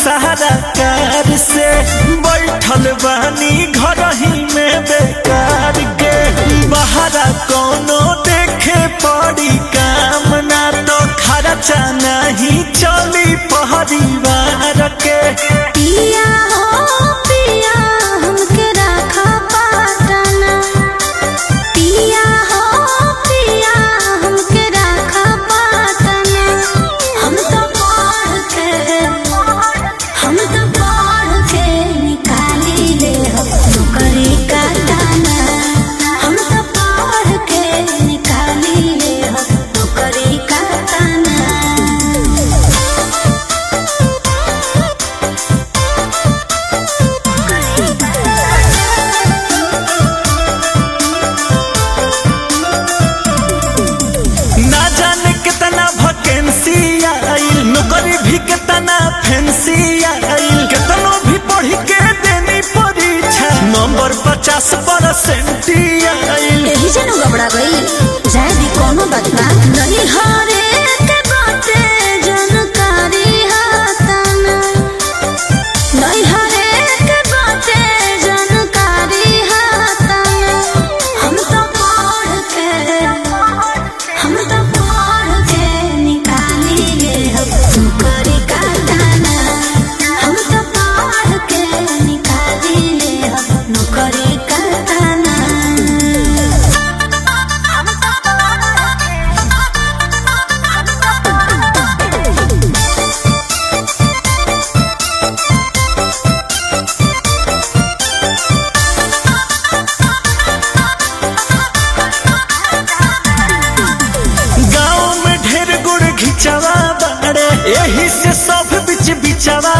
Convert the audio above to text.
सारा कार से बैठल बानी घर ही में बेकार के बहरा कोनो देखे पड़ी काम ना तो खर्चा नहीं चली परिवार के पिया हो पिया हमके राखा पाटना पिया हो पिया हमके राखा पाटना हम तो पढ़ के हम तो पढ़ के निकाली ले नौकरी का दाना हम तो पढ़ के निकाली ले नौकरी का दाना ना जाने कितना वैकेंसी आइल नौकरी भी कितना फैंसी आइल कितनो भी पढ़ के देनी परीक्षा नंबर पचास परसेंट आइल एही से नु घबरा गई जाए भी कोनो बात ना नहीं हरे के बाटे जानकारी हाताना नहीं हरे के बाटे जानकारी हाताना हम तो पढ़ के हम तो पढ़ के निकाली ले नौकरी का दाना हम तो पढ़ के निकाली ले नौकरी का दाना गाँव में ढेर गुड़ घिचवा बाड़े यही से सब बिच बिचवा